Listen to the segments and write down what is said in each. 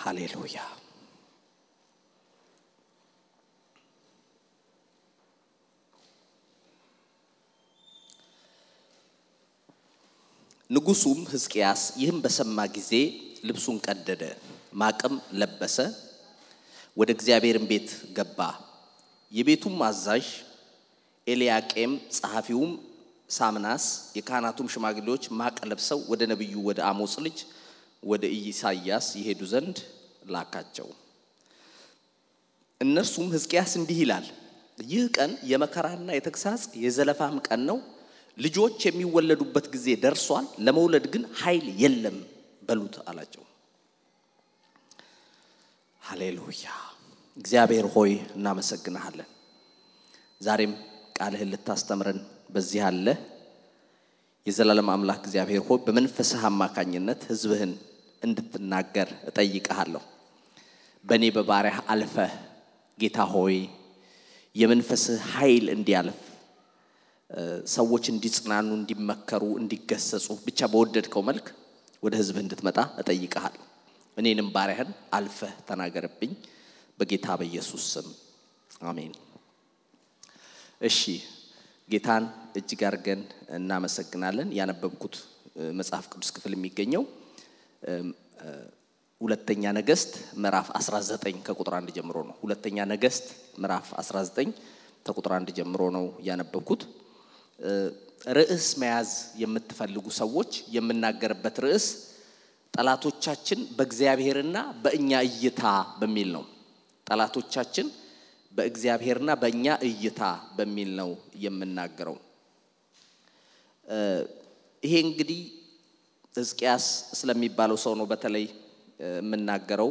ሃሌሉያ። ንጉሡም ሕዝቅያስ ይህም በሰማ ጊዜ ልብሱን ቀደደ፣ ማቅም ለበሰ፣ ወደ እግዚአብሔርም ቤት ገባ። የቤቱም አዛዥ ኤልያቄም፣ ጸሐፊውም ሳምናስ፣ የካህናቱም ሽማግሌዎች ማቅ ለብሰው ወደ ነቢዩ ወደ አሞጽ ልጅ ወደ ኢሳይያስ ይሄዱ ዘንድ ላካቸው። እነርሱም ሕዝቅያስ እንዲህ ይላል፣ ይህ ቀን የመከራና የተግሳጽ የዘለፋም ቀን ነው። ልጆች የሚወለዱበት ጊዜ ደርሷል፣ ለመውለድ ግን ኃይል የለም በሉት አላቸው። ሃሌሉያ። እግዚአብሔር ሆይ እናመሰግንሃለን። ዛሬም ቃልህን ልታስተምረን በዚህ አለ። የዘላለም አምላክ እግዚአብሔር ሆይ በመንፈስህ አማካኝነት ሕዝብህን እንድትናገር እጠይቀሃለሁ። በእኔ በባሪያህ አልፈህ ጌታ ሆይ የመንፈስህ ኃይል እንዲያልፍ ሰዎች እንዲጽናኑ፣ እንዲመከሩ፣ እንዲገሰጹ ብቻ በወደድከው መልክ ወደ ሕዝብህ እንድትመጣ እጠይቀሃለሁ። እኔንም ባሪያህን አልፈህ ተናገርብኝ በጌታ በኢየሱስ ስም አሜን። እሺ ጌታን እጅግ አድርገን እናመሰግናለን። ያነበብኩት መጽሐፍ ቅዱስ ክፍል የሚገኘው ሁለተኛ ነገሥት ምዕራፍ 19 ከቁጥር አንድ ጀምሮ ነው። ሁለተኛ ነገሥት ምዕራፍ 19 ከቁጥር አንድ ጀምሮ ነው ያነበብኩት። ርዕስ መያዝ የምትፈልጉ ሰዎች የምናገርበት ርዕስ ጠላቶቻችን በእግዚአብሔርና በእኛ እይታ በሚል ነው። ጠላቶቻችን በእግዚአብሔርና በእኛ እይታ በሚል ነው የምናገረው። ይሄ እንግዲህ ሕዝቅያስ ስለሚባለው ሰው ነው በተለይ የምናገረው።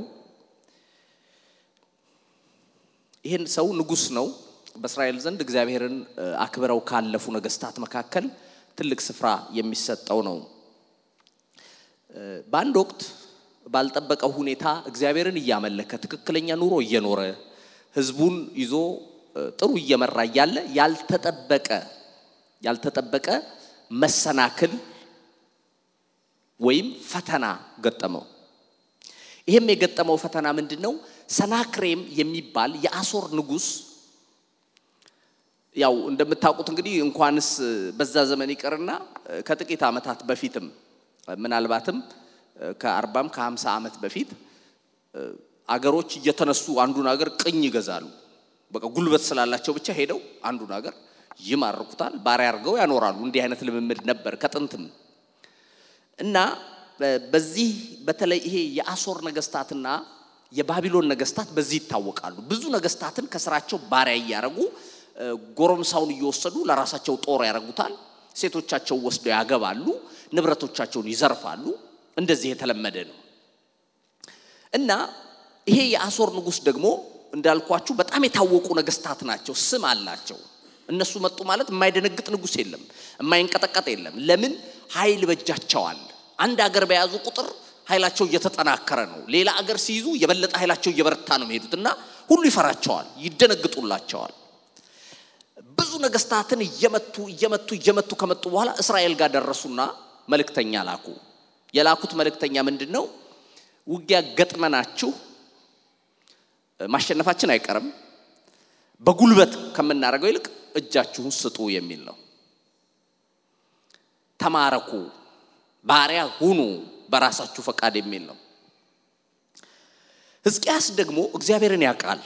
ይህን ሰው ንጉሥ ነው። በእስራኤል ዘንድ እግዚአብሔርን አክብረው ካለፉ ነገስታት መካከል ትልቅ ስፍራ የሚሰጠው ነው። በአንድ ወቅት ባልጠበቀው ሁኔታ እግዚአብሔርን እያመለከ ትክክለኛ ኑሮ እየኖረ ህዝቡን ይዞ ጥሩ እየመራ እያለ ያልተጠበቀ ያልተጠበቀ መሰናክል ወይም ፈተና ገጠመው። ይህም የገጠመው ፈተና ምንድን ነው? ሰናክሬም የሚባል የአሶር ንጉሥ ያው እንደምታውቁት እንግዲህ እንኳንስ በዛ ዘመን ይቅርና ከጥቂት ዓመታት በፊትም ምናልባትም ከአርባም ከሀምሳ ዓመት በፊት አገሮች እየተነሱ አንዱን ሀገር ቅኝ ይገዛሉ። በቃ ጉልበት ስላላቸው ብቻ ሄደው አንዱን ሀገር ይማርኩታል፣ ባሪያ አድርገው ያኖራሉ። እንዲህ አይነት ልምምድ ነበር ከጥንትም እና በዚህ በተለይ ይሄ የአሶር ነገስታትና የባቢሎን ነገስታት በዚህ ይታወቃሉ። ብዙ ነገስታትን ከስራቸው ባሪያ እያደረጉ ጎረምሳውን እየወሰዱ ለራሳቸው ጦር ያደርጉታል። ሴቶቻቸው ወስደው ያገባሉ፣ ንብረቶቻቸውን ይዘርፋሉ። እንደዚህ የተለመደ ነው እና ይሄ የአሶር ንጉሥ ደግሞ እንዳልኳችሁ በጣም የታወቁ ነገስታት ናቸው፣ ስም አላቸው። እነሱ መጡ ማለት የማይደነግጥ ንጉሥ የለም፣ የማይንቀጠቀጥ የለም። ለምን? ኃይል በእጃቸዋል። አንድ አገር በያዙ ቁጥር ኃይላቸው እየተጠናከረ ነው። ሌላ አገር ሲይዙ የበለጠ ኃይላቸው እየበረታ ነው የሚሄዱት እና ሁሉ ይፈራቸዋል፣ ይደነግጡላቸዋል። ብዙ ነገስታትን እየመቱ እየመቱ እየመቱ ከመጡ በኋላ እስራኤል ጋር ደረሱና መልእክተኛ ላኩ። የላኩት መልእክተኛ ምንድን ነው? ውጊያ ገጥመናችሁ ማሸነፋችን አይቀርም፣ በጉልበት ከምናደርገው ይልቅ እጃችሁን ስጡ የሚል ነው። ተማረኩ፣ ባሪያ ሁኑ በራሳችሁ ፈቃድ የሚል ነው። ሕዝቅያስ ደግሞ እግዚአብሔርን ያውቃል።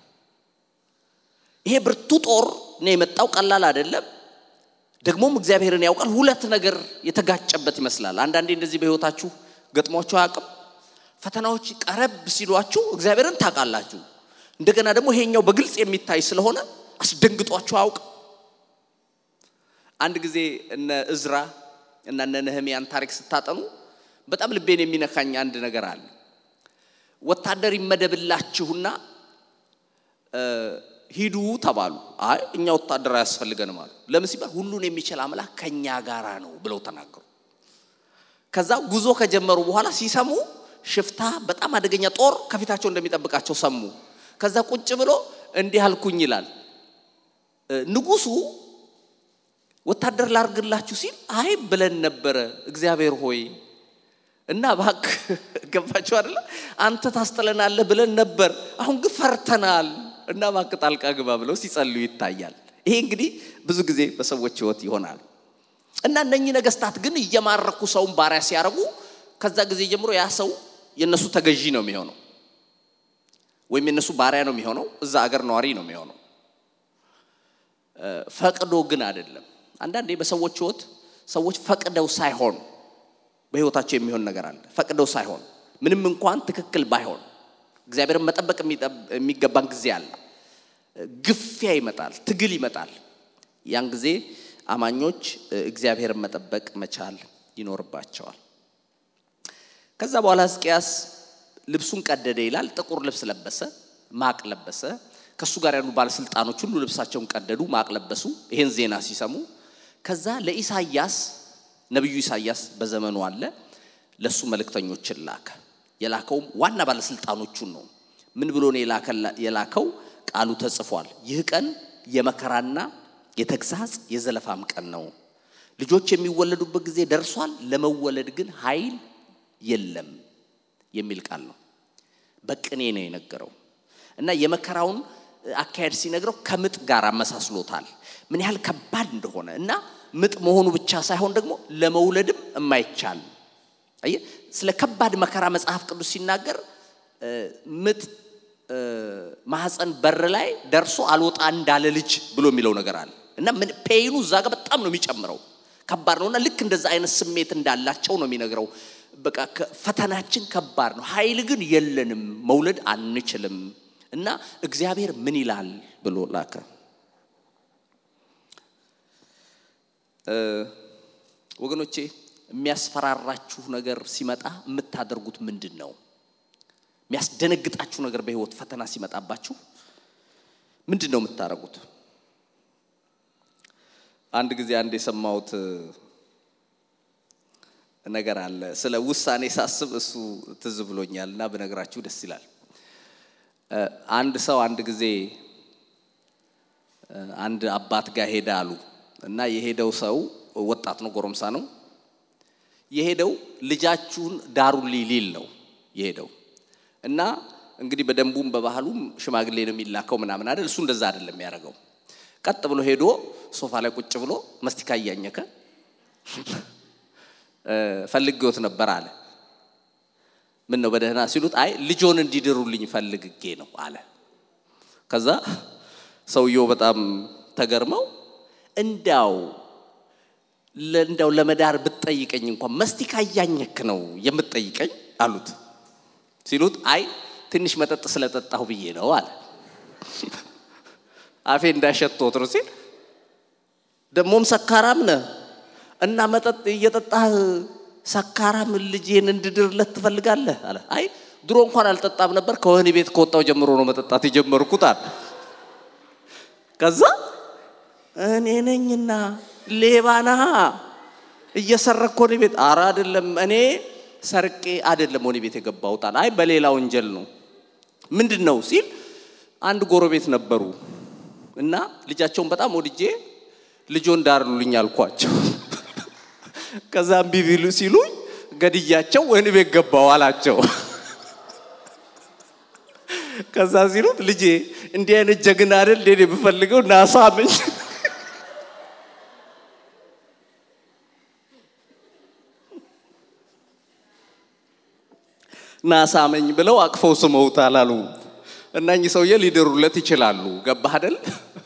ይሄ ብርቱ ጦር ነው የመጣው፣ ቀላል አይደለም። ደግሞም እግዚአብሔርን ያውቃል። ሁለት ነገር የተጋጨበት ይመስላል። አንዳንዴ እንደዚህ በህይወታችሁ ገጥሟችሁ አያውቅም? ፈተናዎች ቀረብ ሲሏችሁ እግዚአብሔርን ታውቃላችሁ። እንደገና ደግሞ ይሄኛው በግልጽ የሚታይ ስለሆነ አስደንግጧችሁ አያውቅም? አንድ ጊዜ እነ እዝራ እና እነ ነህምያን ታሪክ ስታጠኑ በጣም ልቤን የሚነካኝ አንድ ነገር አለ። ወታደር ይመደብላችሁና ሂዱ ተባሉ። አይ እኛ ወታደር አያስፈልገንም አሉ። ለምን ሲባል ሁሉን የሚችል አምላክ ከኛ ጋራ ነው ብለው ተናገሩ። ከዛ ጉዞ ከጀመሩ በኋላ ሲሰሙ ሽፍታ፣ በጣም አደገኛ ጦር ከፊታቸው እንደሚጠብቃቸው ሰሙ። ከዛ ቁጭ ብሎ እንዲህ አልኩኝ ይላል ንጉሱ ወታደር ላርግላችሁ ሲል አይ ብለን ነበረ። እግዚአብሔር ሆይ እና እባክህ ገባችሁ አይደለ? አንተ ታስጥለናለህ ብለን ነበር፣ አሁን ግን ፈርተናል እና እባክህ ጣልቃ ግባ ብለው ሲጸልዩ ይታያል። ይሄ እንግዲህ ብዙ ጊዜ በሰዎች ሕይወት ይሆናል። እና እነኚህ ነገስታት ግን እየማረኩ ሰውን ባሪያ ሲያደርጉ ከዛ ጊዜ ጀምሮ ያ ሰው የእነሱ ተገዢ ነው የሚሆነው፣ ወይም የእነሱ ባሪያ ነው የሚሆነው፣ እዛ አገር ነዋሪ ነው የሚሆነው። ፈቅዶ ግን አይደለም። አንዳንዴ በሰዎች ሕይወት ሰዎች ፈቅደው ሳይሆን በሕይወታቸው የሚሆን ነገር አለ። ፈቅደው ሳይሆን ምንም እንኳን ትክክል ባይሆን እግዚአብሔርን መጠበቅ የሚገባን ጊዜ አለ። ግፊያ ይመጣል፣ ትግል ይመጣል። ያን ጊዜ አማኞች እግዚአብሔርን መጠበቅ መቻል ይኖርባቸዋል። ከዛ በኋላ ሕዝቅያስ ልብሱን ቀደደ ይላል። ጥቁር ልብስ ለበሰ፣ ማቅ ለበሰ። ከእሱ ጋር ያሉ ባለስልጣኖች ሁሉ ልብሳቸውን ቀደዱ፣ ማቅ ለበሱ። ይሄን ዜና ሲሰሙ ከዛ ለኢሳያስ ነቢዩ ኢሳያስ በዘመኑ አለ። ለሱ መልእክተኞችን ላከ። የላከውም ዋና ባለስልጣኖቹን ነው። ምን ብሎ ነው የላከው? ቃሉ ተጽፏል። ይህ ቀን የመከራና የተግሳጽ የዘለፋም ቀን ነው። ልጆች የሚወለዱበት ጊዜ ደርሷል፣ ለመወለድ ግን ኃይል የለም የሚል ቃል ነው። በቅኔ ነው የነገረው እና የመከራውን አካሄድ ሲነግረው ከምጥ ጋር አመሳስሎታል። ምን ያህል ከባድ እንደሆነ እና ምጥ መሆኑ ብቻ ሳይሆን ደግሞ ለመውለድም የማይቻል አየህ። ስለ ከባድ መከራ መጽሐፍ ቅዱስ ሲናገር ምጥ ማህፀን በር ላይ ደርሶ አልወጣ እንዳለ ልጅ ብሎ የሚለው ነገር አለ እና ምን ፔይኑ እዛ ጋር በጣም ነው የሚጨምረው። ከባድ ነውና ልክ እንደዛ አይነት ስሜት እንዳላቸው ነው የሚነግረው። በቃ ፈተናችን ከባድ ነው፣ ኃይል ግን የለንም፣ መውለድ አንችልም እና እግዚአብሔር ምን ይላል ብሎ ላከ። ወገኖቼ የሚያስፈራራችሁ ነገር ሲመጣ የምታደርጉት ምንድን ነው? የሚያስደነግጣችሁ ነገር በህይወት ፈተና ሲመጣባችሁ ምንድን ነው የምታደርጉት? አንድ ጊዜ አንድ የሰማሁት ነገር አለ። ስለ ውሳኔ ሳስብ እሱ ትዝ ብሎኛል እና ብነግራችሁ ደስ ይላል። አንድ ሰው አንድ ጊዜ አንድ አባት ጋር ሄደ አሉ እና የሄደው ሰው ወጣት ነው፣ ጎረምሳ ነው። የሄደው ልጃችሁን ዳሩልኝ ሊል ነው የሄደው እና እንግዲህ በደንቡም በባህሉም ሽማግሌ ነው የሚላከው ምናምን አይደል። እሱ እንደዛ አይደለም የሚያደርገው። ቀጥ ብሎ ሄዶ ሶፋ ላይ ቁጭ ብሎ መስቲካ እያኘከ ፈልጌዎት ነበር አለ። ምን ነው በደህና ሲሉት፣ አይ ልጆን እንዲድሩልኝ ፈልግጌ ነው አለ። ከዛ ሰውየው በጣም ተገርመው እንዳው እንዳው ለመዳር ብትጠይቀኝ እንኳን መስቲካ እያኘክ ነው የምትጠይቀኝ አሉት። ሲሉት አይ ትንሽ መጠጥ ስለጠጣሁ ብዬ ነው አለ። አፌ እንዳሸቶት ነው ሲል ደግሞም ሰካራም ነህ እና መጠጥ እየጠጣህ ሰካራም ልጄን እንድድርለት ትፈልጋለህ አለ። አይ ድሮ እንኳን አልጠጣም ነበር ከወህኒ ቤት ከወጣው ጀምሮ ነው መጠጣት የጀመርኩት አለ። ከዛ እኔ ነኝና ሌባ ነሃ እየሰረክ ወህኒ ቤት አረ አይደለም እኔ ሰርቄ አይደለም ወህኒ ቤት የገባሁት አለ። አይ በሌላ ወንጀል ነው። ምንድን ነው ሲል አንድ ጎረቤት ነበሩ እና ልጃቸውን በጣም ወድጄ ልጆን ዳሩልኝ አልኳቸው። ከዛ እምቢ ቢሉ ሲሉኝ ገድያቸው ወህኒ ቤት ገባው አላቸው። ከዛ ሲሉት ልጄ እንዲህ አይነት ጀግና አይደል እንዴ የምፈልገው ናሳምኝ ናሳመኝ ብለው አቅፈው ስመውታል አሉ። እና እኚህ ሰውዬ ሊድሩለት ይችላሉ። ገባህ አይደል?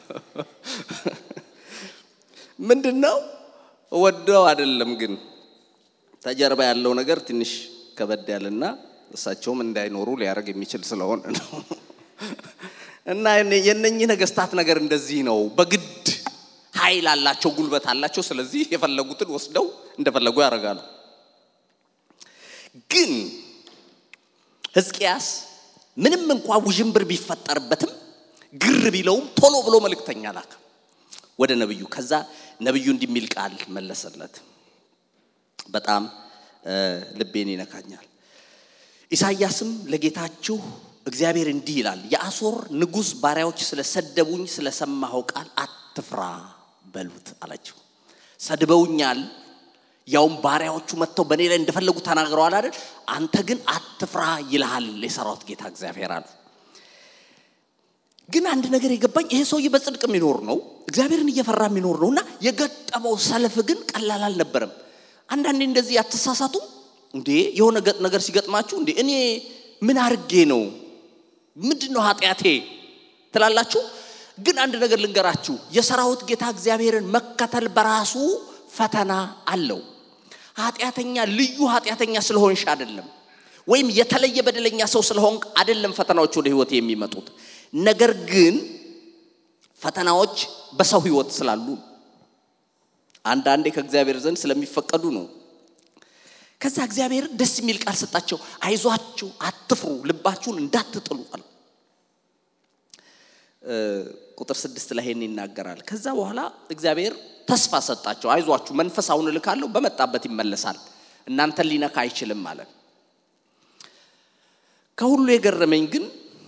ምንድን ነው ወደው አይደለም፣ ግን ተጀርባ ያለው ነገር ትንሽ ከበድ ያለና እሳቸውም እንዳይኖሩ ሊያደርግ የሚችል ስለሆነ ነው። እና የነኚህ ነገስታት ነገር እንደዚህ ነው። በግድ ኃይል አላቸው፣ ጉልበት አላቸው። ስለዚህ የፈለጉትን ወስደው እንደፈለጉ ያደርጋሉ። ግን ሕዝቅያስ ምንም እንኳ ውዥንብር ቢፈጠርበትም ግር ቢለውም ቶሎ ብሎ መልእክተኛ ላከ ወደ ነብዩ። ከዛ ነብዩ እንዲሚል ቃል መለሰለት። በጣም ልቤን ይነካኛል። ኢሳይያስም ለጌታችሁ እግዚአብሔር እንዲህ ይላል፣ የአሦር ንጉሥ ባሪያዎች ስለሰደቡኝ ስለሰማኸው ቃል አትፍራ በሉት አላቸው። ሰድበውኛል፣ ያውም ባሪያዎቹ መጥተው በእኔ ላይ እንደፈለጉ ተናግረዋል አይደል? አንተ ግን አትፍራ ይልሃል የሰራዊት ጌታ እግዚአብሔር አሉ። ግን አንድ ነገር የገባኝ ይሄ ሰውዬ በጽድቅ የሚኖር ነው፣ እግዚአብሔርን እየፈራ የሚኖር ነው እና የገጠመው ሰልፍ ግን ቀላል አልነበረም። አንዳንዴ እንደዚህ ያተሳሳቱ እንዴ የሆነ ነገር ሲገጥማችሁ እንዴ እኔ ምን አርጌ ነው ምንድን ነው ኃጢአቴ ትላላችሁ። ግን አንድ ነገር ልንገራችሁ፣ የሰራዊት ጌታ እግዚአብሔርን መከተል በራሱ ፈተና አለው። ኃጢአተኛ ልዩ ኃጢአተኛ ስለሆንሽ አይደለም፣ ወይም የተለየ በደለኛ ሰው ስለሆንክ አይደለም ፈተናዎች ወደ ህይወት የሚመጡት። ነገር ግን ፈተናዎች በሰው ህይወት ስላሉ አንዳንዴ ከእግዚአብሔር ዘንድ ስለሚፈቀዱ ነው። ከዛ እግዚአብሔር ደስ የሚል ቃል ሰጣቸው። አይዟችሁ፣ አትፍሩ፣ ልባችሁን እንዳትጥሉ አለ። ቁጥር ስድስት ላይ ይሄን ይናገራል። ከዛ በኋላ እግዚአብሔር ተስፋ ሰጣቸው። አይዟችሁ፣ መንፈስ አሁን እልካለሁ፣ በመጣበት ይመለሳል፣ እናንተን ሊነካ አይችልም አለ። ከሁሉ የገረመኝ ግን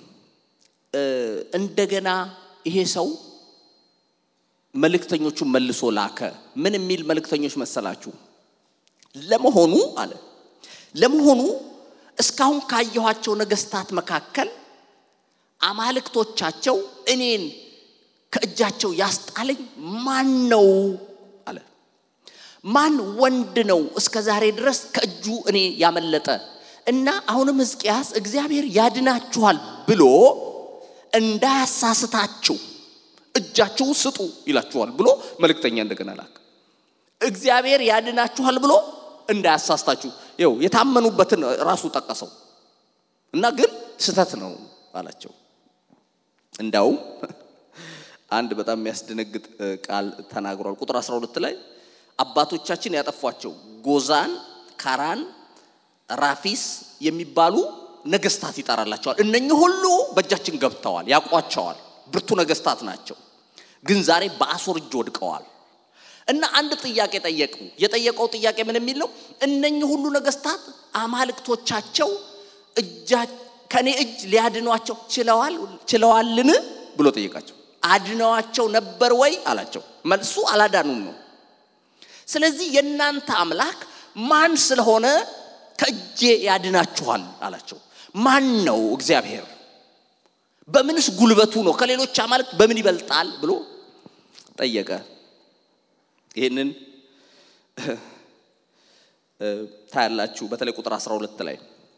እንደገና ይሄ ሰው መልእክተኞቹን መልሶ ላከ። ምን የሚል መልእክተኞች መሰላችሁ? ለመሆኑ አለ ለመሆኑ እስካሁን ካየኋቸው ነገስታት መካከል አማልክቶቻቸው እኔን ከእጃቸው ያስጣለኝ ማን ነው አለ። ማን ወንድ ነው እስከ ዛሬ ድረስ ከእጁ እኔ ያመለጠ እና አሁንም ሕዝቅያስ እግዚአብሔር ያድናችኋል ብሎ እንዳያሳስታችሁ እጃችሁ ስጡ ይላችኋል ብሎ መልእክተኛ እንደገና ላክ። እግዚአብሔር ያድናችኋል ብሎ እንዳያሳስታችሁ ይው የታመኑበትን ራሱ ጠቀሰው እና ግን ስተት ነው አላቸው። እንዳውም አንድ በጣም የሚያስደነግጥ ቃል ተናግሯል። ቁጥር 12 ላይ አባቶቻችን ያጠፏቸው ጎዛን፣ ካራን፣ ራፊስ የሚባሉ ነገስታት ይጠራላቸዋል። እነኚህ ሁሉ በእጃችን ገብተዋል፣ ያውቋቸዋል፣ ብርቱ ነገስታት ናቸው። ግን ዛሬ በአሦር እጅ ወድቀዋል። እና አንድ ጥያቄ ጠየቁ። የጠየቀው ጥያቄ ምን የሚል ነው? እነኚህ ሁሉ ነገስታት አማልክቶቻቸው እጃ ከኔ እጅ ሊያድኗቸው ችለዋል ችለዋልን ብሎ ጠየቃቸው። አድነዋቸው ነበር ወይ አላቸው። መልሱ አላዳኑም ነው። ስለዚህ የእናንተ አምላክ ማን ስለሆነ ከእጄ ያድናችኋል አላቸው። ማን ነው እግዚአብሔር? በምንስ ጉልበቱ ነው? ከሌሎች አማልክት በምን ይበልጣል ብሎ ጠየቀ። ይህንን ታያላችሁ። በተለይ ቁጥር 12 ላይ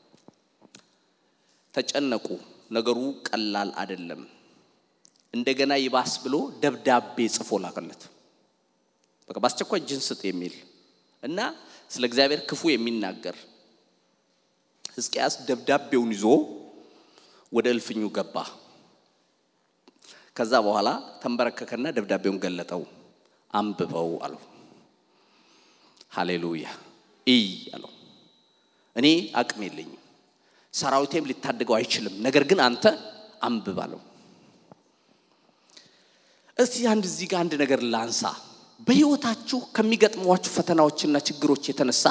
ተጨነቁ፣ ነገሩ ቀላል አይደለም። እንደገና ይባስ ብሎ ደብዳቤ ጽፎ ላከለት። በቃ በአስቸኳይ እጅን ስጥ የሚል እና ስለ እግዚአብሔር ክፉ የሚናገር ሕዝቅያስ ደብዳቤውን ይዞ ወደ እልፍኙ ገባ። ከዛ በኋላ ተንበረከከና ደብዳቤውን ገለጠው። አንብበው አለው። ሃሌሉያ እይ አለው። እኔ አቅም የለኝም፣ ሰራዊቴም ሊታደገው አይችልም። ነገር ግን አንተ አንብብ አለው። እስቲ አንድ እዚህ ጋር አንድ ነገር ላንሳ። በህይወታችሁ ከሚገጥሟችሁ ፈተናዎችና ችግሮች የተነሳ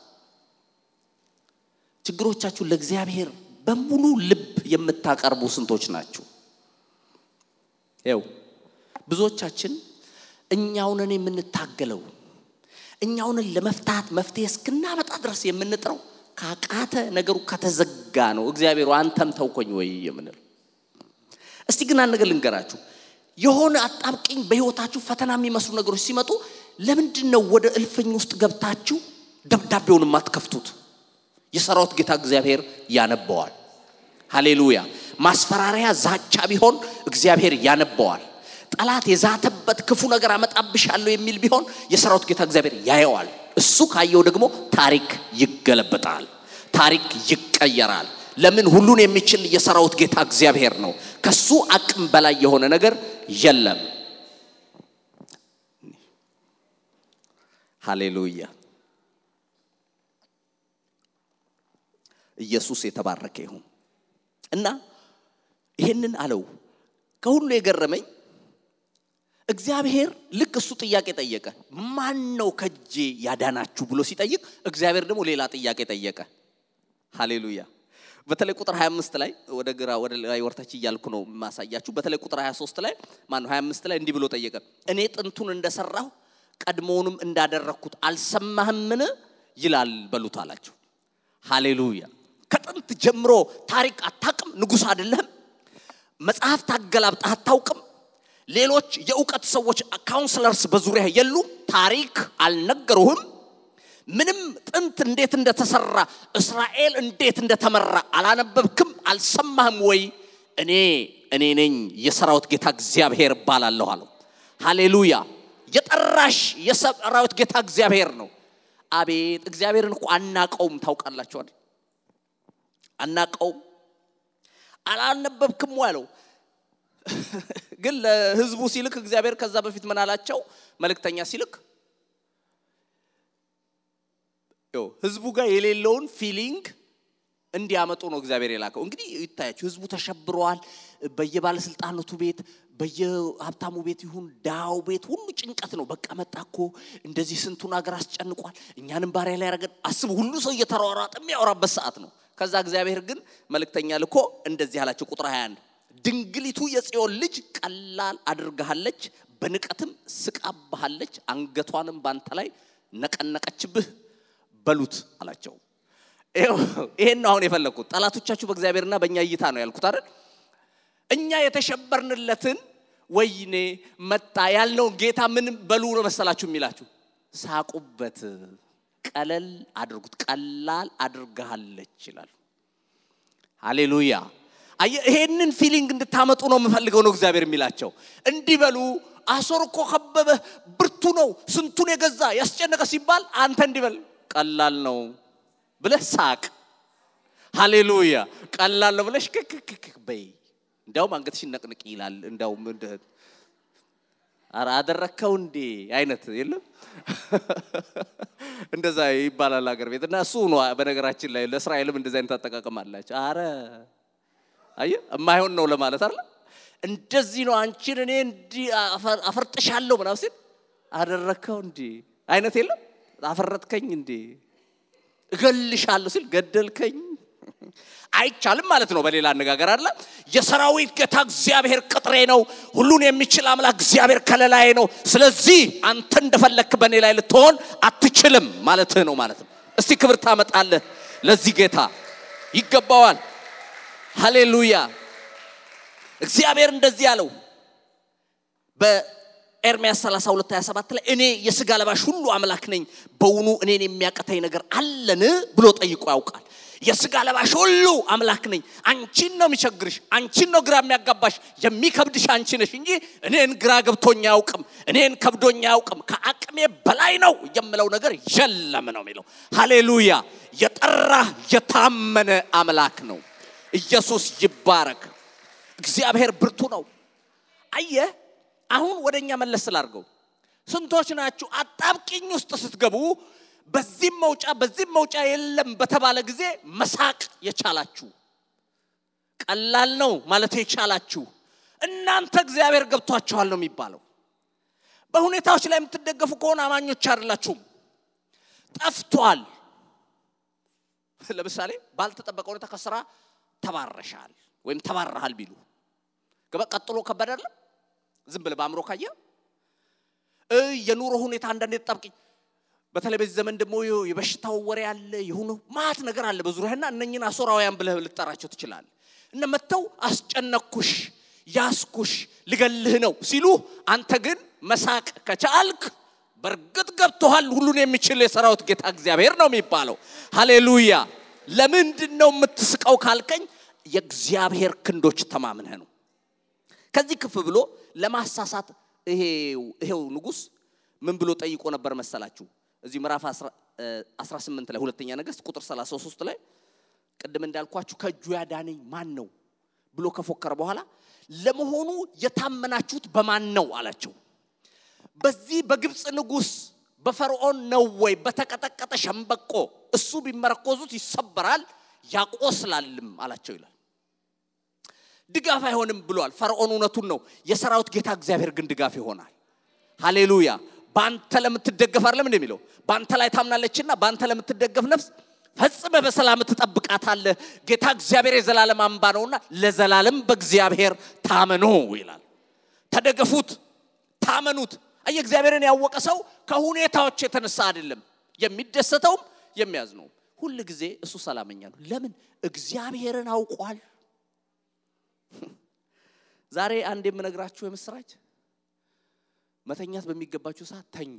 ችግሮቻችሁን ለእግዚአብሔር በሙሉ ልብ የምታቀርቡ ስንቶች ናችሁ? ይው ብዙዎቻችን እኛውንን የምንታገለው እኛውንን ለመፍታት መፍትሄ እስክናመጣ ድረስ የምንጥረው ካቃተ ነገሩ ከተዘጋ ነው። እግዚአብሔሩ አንተም ተውኮኝ ወይ የምንል። እስቲ ግን አንድ ነገር ልንገራችሁ። የሆነ አጣብቂኝ በህይወታችሁ ፈተና የሚመስሉ ነገሮች ሲመጡ ለምንድን ነው ወደ እልፍኝ ውስጥ ገብታችሁ ደብዳቤውን የማትከፍቱት? የሰራዊት ጌታ እግዚአብሔር ያነበዋል። ሃሌሉያ። ማስፈራሪያ ዛቻ ቢሆን እግዚአብሔር ያነበዋል። ጠላት የዛተበት ክፉ ነገር አመጣብሻለሁ የሚል ቢሆን የሰራዊት ጌታ እግዚአብሔር ያየዋል። እሱ ካየው ደግሞ ታሪክ ይገለበጣል፣ ታሪክ ይቀየራል። ለምን? ሁሉን የሚችል የሰራዊት ጌታ እግዚአብሔር ነው። ከሱ አቅም በላይ የሆነ ነገር የለም። ሃሌሉያ። ኢየሱስ የተባረከ ይሁን እና ይህንን አለው። ከሁሉ የገረመኝ እግዚአብሔር ልክ እሱ ጥያቄ ጠየቀ። ማን ነው ከእጄ ያዳናችሁ ብሎ ሲጠይቅ እግዚአብሔር ደግሞ ሌላ ጥያቄ ጠየቀ። ሃሌሉያ። በተለይ ቁጥር 25 ላይ ወደ ግራ ወደ ላይ ወርታች እያልኩ ነው የማሳያችሁ። በተለይ ቁጥር 23 ላይ ማን ነው 25 ላይ እንዲህ ብሎ ጠየቀ። እኔ ጥንቱን እንደሰራሁ ቀድሞውንም እንዳደረግኩት አልሰማህምን ይላል በሉት አላቸው። ሃሌሉያ። ከጥንት ጀምሮ ታሪክ አታውቅም? ንጉሥ አይደለህም? መጽሐፍ ታገላብጠህ አታውቅም? ሌሎች የእውቀት ሰዎች ካውንስለርስ በዙሪያ የሉም? ታሪክ አልነገሩህም? ምንም ጥንት እንዴት እንደተሰራ እስራኤል እንዴት እንደተመራ አላነበብክም? አልሰማህም ወይ? እኔ እኔ ነኝ የሰራዊት ጌታ እግዚአብሔር እባላለሁ አለው። ሃሌሉያ። የጠራሽ የሰራዊት ጌታ እግዚአብሔር ነው። አቤት እግዚአብሔርን እኮ አናቀውም። ታውቃላችኋል፣ አናቀውም። አላነበብክም አለው። ግን ለህዝቡ ሲልክ እግዚአብሔር ከዛ በፊት ምን አላቸው? መልእክተኛ ሲልክ ህዝቡ ጋር የሌለውን ፊሊንግ እንዲያመጡ ነው እግዚአብሔር የላከው። እንግዲህ ይታያችሁ፣ ህዝቡ ተሸብረዋል። በየባለስልጣናቱ ቤት፣ በየሀብታሙ ቤት ይሁን ዳው ቤት ሁሉ ጭንቀት ነው። በቃ መጣ እኮ እንደዚህ ስንቱን ሀገር አስጨንቋል፣ እኛንም ባሪያ ላይ ያደረገን። አስቡ፣ ሁሉ ሰው እየተሯሯጠ የሚያወራበት ሰዓት ነው። ከዛ እግዚአብሔር ግን መልእክተኛ ልኮ እንደዚህ አላቸው። ቁጥር 21 ድንግሊቱ የጽዮን ልጅ ቀላል አድርጋሃለች፣ በንቀትም ስቃባሃለች፣ አንገቷንም ባንተ ላይ ነቀነቀችብህ በሉት አላቸው። ይሄን አሁን የፈለግኩት ጠላቶቻችሁ በእግዚአብሔርና በእኛ እይታ ነው ያልኩት አይደል? እኛ የተሸበርንለትን ወይኔ መጣ ያልነውን ጌታ ምን በሉ ነው መሰላችሁ የሚላችሁ? ሳቁበት፣ ቀለል አድርጉት፣ ቀላል አድርጋሃለች ይላሉ። ሃሌሉያ። ይሄንን ፊሊንግ እንድታመጡ ነው የምፈልገው ነው እግዚአብሔር የሚላቸው። እንዲህ በሉ አሶር እኮ ከበበ፣ ብርቱ ነው፣ ስንቱን የገዛ ያስጨነቀ ሲባል አንተ እንዲህ በል ቀላል ነው ብለህ ሳቅ። ሃሌሉያ ቀላል ነው ብለሽ ክክክክ በይ። እንዲያውም አንገትሽን ነቅንቅ ይላል። እንዲያውም ኧረ አደረግከው እንዴ አይነት የለም እንደዛ ይባላል አገር ቤት እና እሱ ነው። በነገራችን ላይ ለእስራኤልም እንደዚ አይነት አጠቃቀም አላቸው። አረ አየ የማይሆን ነው ለማለት አለ። እንደዚህ ነው አንቺን እኔ እንዲህ አፈርጥሻለሁ ምናምን ሲል አደረግከው እንዴ አይነት የለም አፈረጥከኝ እንዴ እገልሻለሁ ሲል ገደልከኝ አይቻልም ማለት ነው። በሌላ አነጋገር አለ የሰራዊት ጌታ እግዚአብሔር ቅጥሬ ነው፣ ሁሉን የሚችል አምላክ እግዚአብሔር ከለላዬ ነው። ስለዚህ አንተ እንደፈለክ በእኔ ላይ ልትሆን አትችልም ማለትህ ነው ማለት ነው። እስቲ ክብር ታመጣለህ ለዚህ ጌታ ይገባዋል። ሃሌሉያ። እግዚአብሔር እንደዚህ ያለው ኤርምያስ 32 27 ላይ እኔ የስጋ ለባሽ ሁሉ አምላክ ነኝ፣ በውኑ እኔን የሚያቀተኝ ነገር አለን ብሎ ጠይቆ ያውቃል። የስጋ ለባሽ ሁሉ አምላክ ነኝ። አንቺን ነው የሚቸግርሽ፣ አንቺን ነው ግራ የሚያጋባሽ፣ የሚከብድሽ አንቺ ነሽ እንጂ እኔን ግራ ገብቶኝ አያውቅም፣ እኔን ከብዶኝ አያውቅም። ከአቅሜ በላይ ነው የምለው ነገር የለም ነው የሚለው። ሃሌሉያ! የጠራ የታመነ አምላክ ነው። ኢየሱስ ይባረክ። እግዚአብሔር ብርቱ ነው። አየህ አሁን ወደ እኛ መለስ ስላርገው ስንቶች ናችሁ አጣብቂኝ ውስጥ ስትገቡ በዚህም መውጫ በዚህም መውጫ የለም በተባለ ጊዜ መሳቅ የቻላችሁ ቀላል ነው ማለት የቻላችሁ እናንተ እግዚአብሔር ገብቷችኋል ነው የሚባለው። በሁኔታዎች ላይ የምትደገፉ ከሆነ አማኞች አይደላችሁም። ጠፍቷል። ለምሳሌ ባልተጠበቀ ሁኔታ ከስራ ተባረሻል ወይም ተባረሃል ቢሉ ቀጥሎ ከበድ አይደለም? ዝም ብለህ በአእምሮ ካየ የኑሮ ሁኔታ አንዳንዴ ተጣብቂኝ በተለይ በዚህ ዘመን ደግሞ የበሽታው ወሬ አለ፣ የሆነ ማት ነገር አለ በዙሪያና እነኝን አሶራውያን ብለህ ልጠራቸው ትችላለህ። እነ መጥተው አስጨነኩሽ፣ ያስኩሽ፣ ልገልህ ነው ሲሉ አንተ ግን መሳቅ ከቻልክ በእርግጥ ገብቶሃል። ሁሉን የሚችል የሰራዊት ጌታ እግዚአብሔር ነው የሚባለው። ሃሌሉያ። ለምንድን ነው የምትስቀው ካልከኝ የእግዚአብሔር ክንዶች ተማምነህ ነው። ከዚህ ክፍ ብሎ ለማሳሳት ይሄው ንጉሥ ምን ብሎ ጠይቆ ነበር መሰላችሁ? እዚህ ምዕራፍ 18 ላይ ሁለተኛ ነገሥት ቁጥር 33 ላይ ቅድም እንዳልኳችሁ ከእጁ ያዳነኝ ማን ነው ብሎ ከፎከረ በኋላ ለመሆኑ የታመናችሁት በማን ነው አላቸው። በዚህ በግብፅ ንጉሥ በፈርዖን ነው ወይ? በተቀጠቀጠ ሸምበቆ እሱ ቢመረኮዙት ይሰበራል ያቆስላልም አላቸው ይላል። ድጋፍ አይሆንም ብሏል ፈርዖን። እውነቱን ነው። የሰራዊት ጌታ እግዚአብሔር ግን ድጋፍ ይሆናል። ሃሌሉያ። በአንተ ለምትደገፍ አይደለም እንደሚለው በአንተ ላይ ታምናለችና በአንተ ለምትደገፍ ነፍስ ፈጽመ በሰላም ትጠብቃታለህ። ጌታ እግዚአብሔር የዘላለም አምባ ነውና ለዘላለም በእግዚአብሔር ታመኑ ይላል። ተደገፉት፣ ታመኑት። አየ እግዚአብሔርን ያወቀ ሰው ከሁኔታዎች የተነሳ አይደለም የሚደሰተውም የሚያዝነውም። ሁል ጊዜ እሱ ሰላመኛ ነው። ለምን? እግዚአብሔርን አውቋል። ዛሬ አንድ የምነግራችሁ የምስራች መተኛት በሚገባችሁ ሰዓት ተኙ።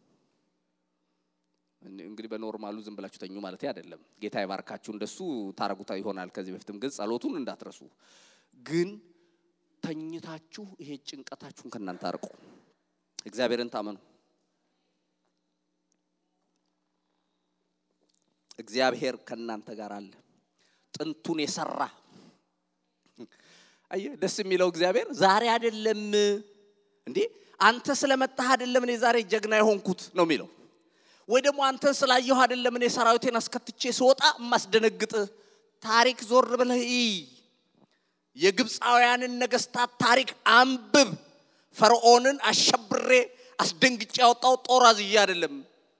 እንግዲህ በኖርማሉ ዝም ብላችሁ ተኙ ማለት አይደለም። ጌታ ይባርካችሁ፣ እንደሱ ታረጉታ ይሆናል። ከዚህ በፊትም ግን ጸሎቱን እንዳትረሱ። ግን ተኝታችሁ ይሄ ጭንቀታችሁን ከእናንተ አርቁ። እግዚአብሔርን ታመኑ። እግዚአብሔር ከእናንተ ጋር አለ። ጥንቱን የሰራ አየህ፣ ደስ የሚለው እግዚአብሔር ዛሬ አይደለም እንዴ አንተ ስለመጣህ አይደለም እኔ ዛሬ ጀግና የሆንኩት ነው የሚለው ወይ ደግሞ አንተን ስላየሁ አይደለም እኔ ሰራዊቴን አስከትቼ ስወጣ የማስደነግጥህ። ታሪክ ዞር ብለህ እይ። የግብፃውያንን ነገስታት ታሪክ አንብብ። ፈርዖንን አሸብሬ አስደንግጬ ያወጣው ጦር አዝዬ አይደለም፣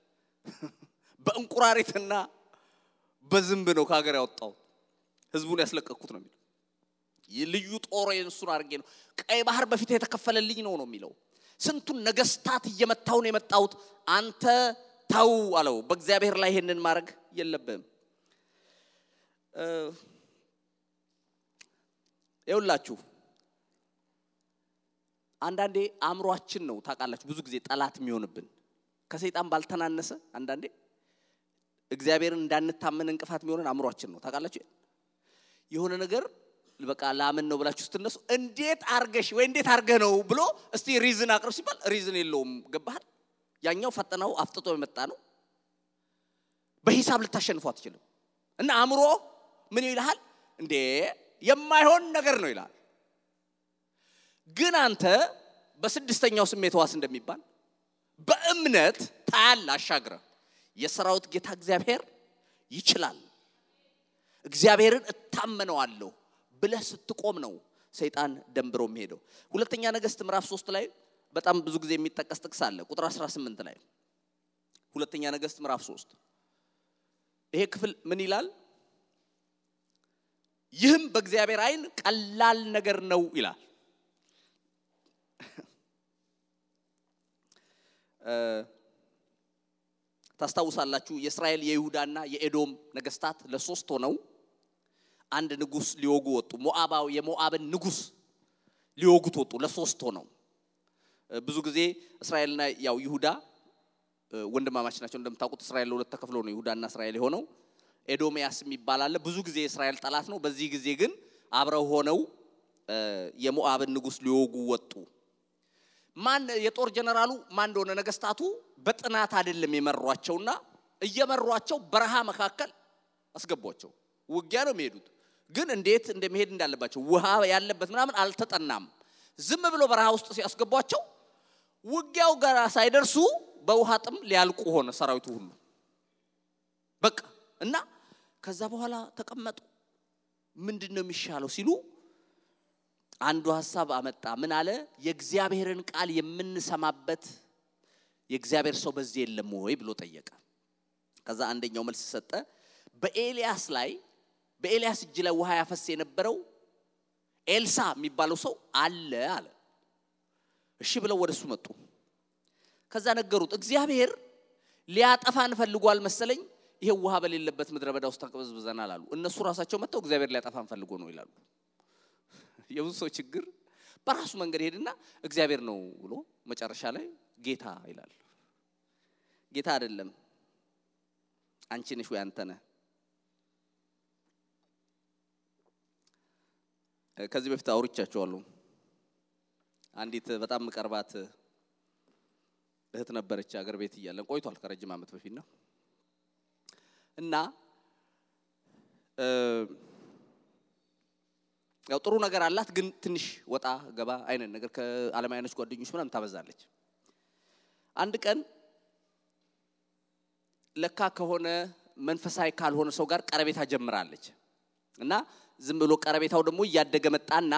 በእንቁራሪትና በዝንብ ነው ከሀገር ያወጣው። ህዝቡን ያስለቀቅኩት ነው የሚለው። ልዩ ጦር እሱን አድርጌ ነው። ቀይ ባህር በፊት የተከፈለልኝ ነው ነው የሚለው። ስንቱን ነገስታት እየመታው ነው የመጣሁት። አንተ ተው አለው። በእግዚአብሔር ላይ ይሄንን ማድረግ የለብህም። ይውላችሁ አንዳንዴ አእምሯችን ነው ታውቃላችሁ፣ ብዙ ጊዜ ጠላት የሚሆንብን ከሰይጣን ባልተናነሰ አንዳንዴ እግዚአብሔርን እንዳንታመን እንቅፋት የሚሆንን አእምሯችን ነው ታውቃላችሁ። የሆነ ነገር በቃ ላምን ነው ብላችሁ ስትነሱ እንዴት አርገሽ ወይ እንዴት አርገህ ነው ብሎ እስቲ ሪዝን አቅርብ ሲባል ሪዝን የለውም። ገባሃል? ያኛው ፈጥነው አፍጥጦ የመጣ ነው። በሂሳብ ልታሸንፎ አትችልም። እና አእምሮ ምን ይልሃል? እንዴ የማይሆን ነገር ነው ይልሃል። ግን አንተ በስድስተኛው ስሜት ዋስ እንደሚባል በእምነት ታያል አሻግረ የሰራዊት ጌታ እግዚአብሔር ይችላል፣ እግዚአብሔርን እታመነዋለሁ ብለህ ስትቆም ነው ሰይጣን ደንብሮ የሚሄደው። ሁለተኛ ነገሥት ምዕራፍ ሶስት ላይ በጣም ብዙ ጊዜ የሚጠቀስ ጥቅስ አለ። ቁጥር 18 ላይ ሁለተኛ ነገሥት ምዕራፍ 3 ይሄ ክፍል ምን ይላል? ይህም በእግዚአብሔር ዓይን ቀላል ነገር ነው ይላል። ታስታውሳላችሁ የእስራኤል የይሁዳና የኤዶም ነገስታት ለሶስት ሆነው አንድ ንጉስ ሊወጉ ወጡ። ሞአባው የሞአብን ንጉስ ሊወጉት ወጡ ለሶስት ሆነው። ብዙ ጊዜ እስራኤልና ያው ይሁዳ ወንድማማች ናቸው። እንደምታውቁት እስራኤል ለሁለት ተከፍሎ ነው ይሁዳና እስራኤል የሆነው። ኤዶሚያስ የሚባል አለ። ብዙ ጊዜ የእስራኤል ጠላት ነው። በዚህ ጊዜ ግን አብረው ሆነው የሞአብን ንጉስ ሊወጉ ወጡ። ማን የጦር ጀነራሉ ማን እንደሆነ ነገስታቱ በጥናት አይደለም የመሯቸውና እየመሯቸው በረሃ መካከል አስገቧቸው። ውጊያ ነው የሚሄዱት፣ ግን እንዴት እንደሚሄድ እንዳለባቸው ውሃ ያለበት ምናምን አልተጠናም። ዝም ብሎ በረሃ ውስጥ ሲያስገቧቸው ውጊያው ጋር ሳይደርሱ በውሃ ጥም ሊያልቁ ሆነ ሰራዊቱ ሁሉ በቃ እና ከዛ በኋላ ተቀመጡ። ምንድን ነው የሚሻለው ሲሉ አንዱ ሀሳብ አመጣ። ምን አለ? የእግዚአብሔርን ቃል የምንሰማበት የእግዚአብሔር ሰው በዚህ የለም ወይ ብሎ ጠየቀ። ከዛ አንደኛው መልስ ሰጠ። በኤልያስ ላይ በኤልያስ እጅ ላይ ውሃ ያፈስ የነበረው ኤልሳ የሚባለው ሰው አለ አለ። እሺ ብለው ወደሱ መጡ። ከዛ ነገሩት። እግዚአብሔር ሊያጠፋን ፈልጓል መሰለኝ፣ ይሄ ውሃ በሌለበት ምድረ በዳ ውስጥ ተቅበዝብዘናል አሉ። እነሱ ራሳቸው መጥተው እግዚአብሔር ሊያጠፋን ፈልጎ ነው ይላሉ። የብዙ ሰው ችግር በራሱ መንገድ ሄድና እግዚአብሔር ነው ብሎ መጨረሻ ላይ ጌታ ይላል። ጌታ አይደለም፣ አንቺ ነሽ ወይ አንተ ነህ። ከዚህ በፊት አውርቻቸዋለሁ። አንዲት በጣም ምቀርባት እህት ነበረች። አገር ቤት እያለን ቆይቷል፣ ከረጅም ዓመት በፊት ነው እና ያው ጥሩ ነገር አላት፣ ግን ትንሽ ወጣ ገባ አይነት ነገር ከዓለማዊ አይነት ጓደኞች ምናምን ታበዛለች። አንድ ቀን ለካ ከሆነ መንፈሳዊ ካልሆነ ሰው ጋር ቀረቤታ ጀምራለች እና ዝም ብሎ ቀረቤታው ደግሞ እያደገ መጣና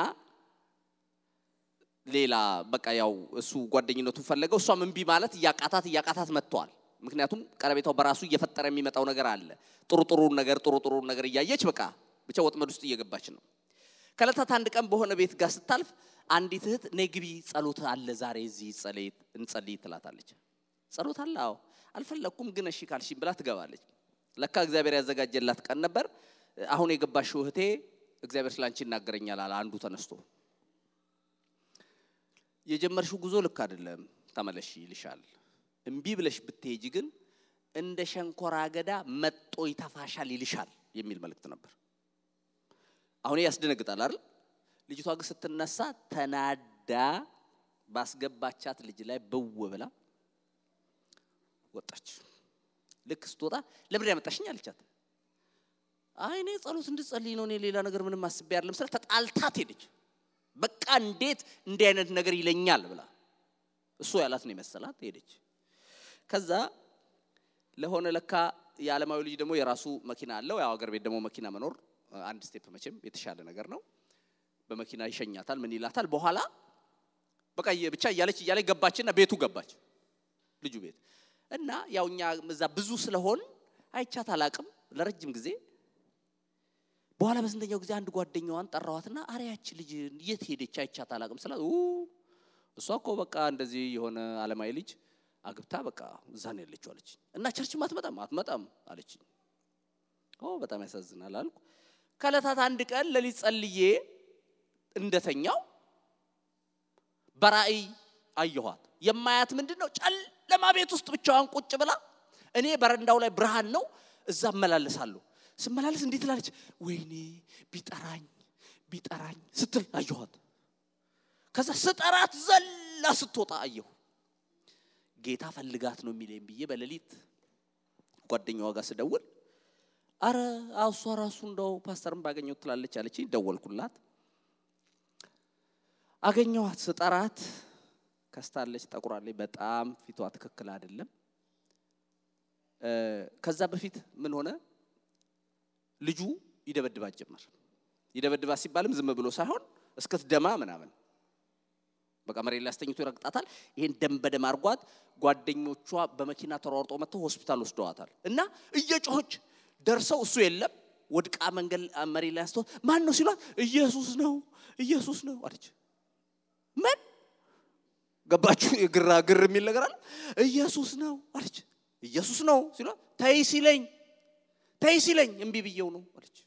ሌላ በቃ ያው እሱ ጓደኝነቱን ፈለገው፣ እሷም እምቢ ማለት እያቃታት እያቃታት መጥተዋል። ምክንያቱም ቀረቤታው በራሱ እየፈጠረ የሚመጣው ነገር አለ። ጥሩ ጥሩ ነገር ጥሩ ጥሩ ነገር እያየች በቃ ብቻ ወጥመድ ውስጥ እየገባች ነው። ከዕለታት አንድ ቀን በሆነ ቤት ጋር ስታልፍ አንዲት እህት ነይ ግቢ ጸሎት አለ ዛሬ እዚህ ጸለይ እንጸልይ ትላታለች። ጸሎት አለ? አዎ። አልፈለግኩም ግን እሺ ካልሽኝ ብላ ትገባለች። ለካ እግዚአብሔር ያዘጋጀላት ቀን ነበር። አሁን የገባሽው እህቴ እግዚአብሔር ስላንቺ ይናገረኛል አለ አንዱ ተነስቶ። የጀመርሽው ጉዞ ልክ አይደለም፣ ተመለሽ ይልሻል። እምቢ ብለሽ ብትሄጂ ግን እንደ ሸንኮራ አገዳ መጦ ይተፋሻል ይልሻል የሚል መልእክት ነበር። አሁን ያስደነግጣል አይደል? ልጅቷ ግን ስትነሳ ተናዳ ባስገባቻት ልጅ ላይ ብው ብላ ወጣች። ልክ ስትወጣ ለምን ያመጣሽኝ አለቻት። አይ እኔ ጸሎት እንድጸልይ ነው፣ እኔ ሌላ ነገር ምንም አስቤ አይደለም ስለ ተጣልታት ሄደች። በቃ እንዴት እንዲህ አይነት ነገር ይለኛል ብላ እሱ ያላት ነው የመሰላት ሄደች። ከዛ ለሆነ ለካ የዓለማዊ ልጅ ደግሞ የራሱ መኪና አለው። ያው አገር ቤት ደግሞ መኪና መኖር አንድ ስቴፕ መቼም የተሻለ ነገር ነው። በመኪና ይሸኛታል፣ ምን ይላታል። በኋላ በቃ ብቻ እያለች እያለች ገባችና ቤቱ ገባች፣ ልጁ ቤት እና ያው እኛ እዛ ብዙ ስለሆን አይቻት አላቅም ለረጅም ጊዜ። በኋላ በስንተኛው ጊዜ አንድ ጓደኛዋን ጠራዋትና አረ ያቺ ልጅ የት ሄደች አይቻት አላቅም ስላት እሷ እኮ በቃ እንደዚህ የሆነ ዓለማዊ ልጅ አግብታ በቃ እዛ ነው ያለችው አለች። እና ቸርችም አትመጣም አትመጣም አለችኝ። ኦ በጣም ያሳዝናል አልኩ። ከዕለታት አንድ ቀን ሌሊት ጸልዬ እንደተኛው በራእይ አየኋት። የማያት ምንድን ነው? ጨለማ ቤት ውስጥ ብቻዋን ቁጭ ብላ እኔ በረንዳው ላይ ብርሃን ነው፣ እዛ እመላለሳለሁ። ስመላለስ እንዴት ትላለች፣ ወይኔ ቢጠራኝ ቢጠራኝ ስትል አየኋት። ከዛ ስጠራት ዘላ ስትወጣ አየሁ። ጌታ ፈልጋት ነው የሚለኝ ብዬ በሌሊት ጓደኛዋ ጋር ስደውል አረ እሷ ራሱ እንደው ፓስተርን ባገኘው ትላለች አለች። ደወልኩላት፣ አገኘዋት። ስጠራት ከስታለች፣ ጠቁራለች፣ በጣም ፊቷ ትክክል አይደለም። ከዛ በፊት ምን ሆነ? ልጁ ይደበድባት ጀመር። ይደበድባት ሲባልም ዝም ብሎ ሳይሆን እስክትደማ ምናምን በቃ መሬት ላይ አስተኝቶ ይረግጣታል። ይሄን ደም በደም አርጓት ጓደኞቿ በመኪና ተሯርጦ መጥተው ሆስፒታል ወስደዋታል። እና እየጮኸች ደርሰው እሱ የለም ወድቃ መንገድ መሬት ላይ አስተው ማን ነው ሲሏት ኢየሱስ ነው ኢየሱስ ነው አለች። ምን ገባችሁ? የግራ ግር የሚል ነገር አለ። ኢየሱስ ነው አለች። ኢየሱስ ነው ሲሏት ተይ ሲለኝ ተይ ሲለኝ እምቢ ብየው ነው አለች።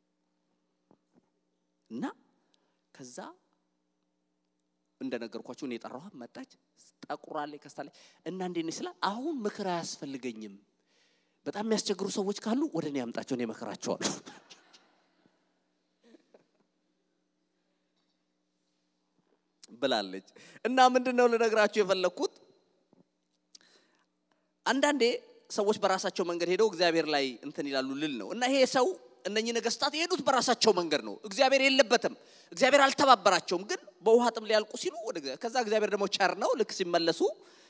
እና ከዛ እንደነገርኳቸው እኔ የጠራኋት መጣች፣ ጠቁራለች፣ ከስታለች እና እንዴት ነሽ ስላት አሁን ምክር አያስፈልገኝም በጣም የሚያስቸግሩ ሰዎች ካሉ ወደ እኔ ያምጣቸው፣ እኔ እመክራቸዋለሁ። ብላለች። እና ምንድን ነው ልነግራችሁ የፈለግኩት አንዳንዴ ሰዎች በራሳቸው መንገድ ሄደው እግዚአብሔር ላይ እንትን ይላሉ ልል ነው። እና ይሄ ሰው እነኚህ ነገስታት የሄዱት በራሳቸው መንገድ ነው። እግዚአብሔር የለበትም። እግዚአብሔር አልተባበራቸውም። ግን በውሃ ጥም ሊያልቁ ሲሉ ወደ ከዛ እግዚአብሔር ደግሞ ቸር ነው። ልክ ሲመለሱ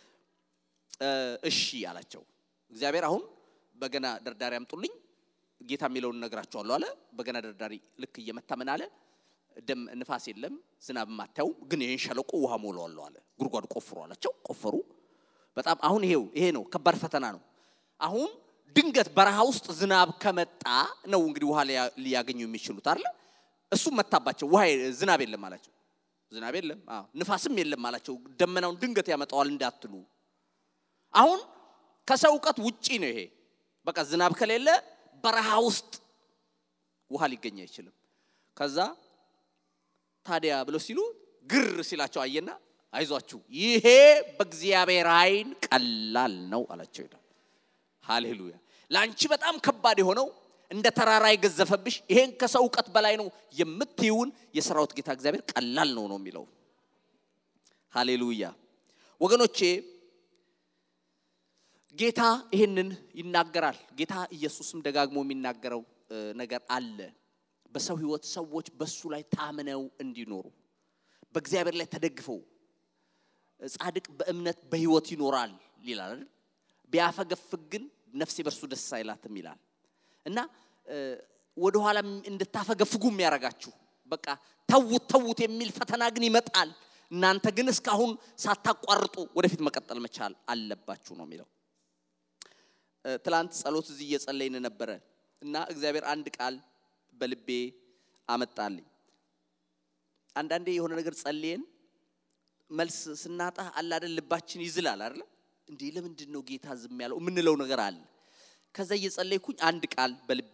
እሺ አላቸው። እግዚአብሔር አሁን በገና ደርዳሪ አምጡልኝ፣ ጌታ የሚለውን እነግራቸዋለሁ አለ። በገና ደርዳሪ ልክ እየመታ ምን አለ? ደም ንፋስ የለም ዝናብ ማታዩ፣ ግን ይህን ሸለቆ ውሃ ሞላዋለሁ አለ። ጉድጓድ ቆፍሩ አላቸው። ቆፈሩ። በጣም አሁን ይሄው ይሄ ነው ከባድ ፈተና ነው። አሁን ድንገት በረሃ ውስጥ ዝናብ ከመጣ ነው እንግዲህ ውሃ ሊያገኙ የሚችሉት አይደለ? እሱም መታባቸው። ውሃ ዝናብ የለም አላቸው። ዝናብ የለም፣ አዎ ንፋስም የለም አላቸው። ደመናውን ድንገት ያመጣዋል እንዳትሉ። አሁን ከሰው እውቀት ውጪ ነው ይሄ። በቃ ዝናብ ከሌለ በረሃ ውስጥ ውሃ ሊገኝ አይችልም። ከዛ ታዲያ ብለው ሲሉ ግር ሲላቸው አየና አይዟችሁ ይሄ በእግዚአብሔር ዓይን ቀላል ነው አላቸው ይላል። ሃሌሉያ! ለአንቺ በጣም ከባድ የሆነው እንደ ተራራ የገዘፈብሽ ይሄን ከሰው እውቀት በላይ ነው የምትይውን የሰራዊት ጌታ እግዚአብሔር ቀላል ነው ነው የሚለው። ሃሌሉያ! ወገኖቼ ጌታ ይህንን ይናገራል። ጌታ ኢየሱስም ደጋግሞ የሚናገረው ነገር አለ። በሰው ህይወት ሰዎች በሱ ላይ ታምነው እንዲኖሩ በእግዚአብሔር ላይ ተደግፈው ጻድቅ በእምነት በህይወት ይኖራል ይላል አይደል? ቢያፈገፍግ ግን ነፍሴ በእርሱ ደስ አይላትም ይላል እና ወደኋላ እንድታፈገፍጉ የሚያደርጋችሁ በቃ ተዉት ተዉት የሚል ፈተና ግን ይመጣል። እናንተ ግን እስካሁን ሳታቋርጡ ወደፊት መቀጠል መቻል አለባችሁ ነው የሚለው። ትላንት ጸሎት እዚህ እየጸለይን ነበረ እና እግዚአብሔር አንድ ቃል በልቤ አመጣልኝ። አንዳንዴ የሆነ ነገር ጸልየን መልስ ስናጣ አለ አይደል ልባችን ይዝላል አይደል እንዴ ለምንድን ነው ጌታ ዝም ያለው የምንለው ነገር አለ ከዛ እየጸለይኩኝ አንድ ቃል በልቤ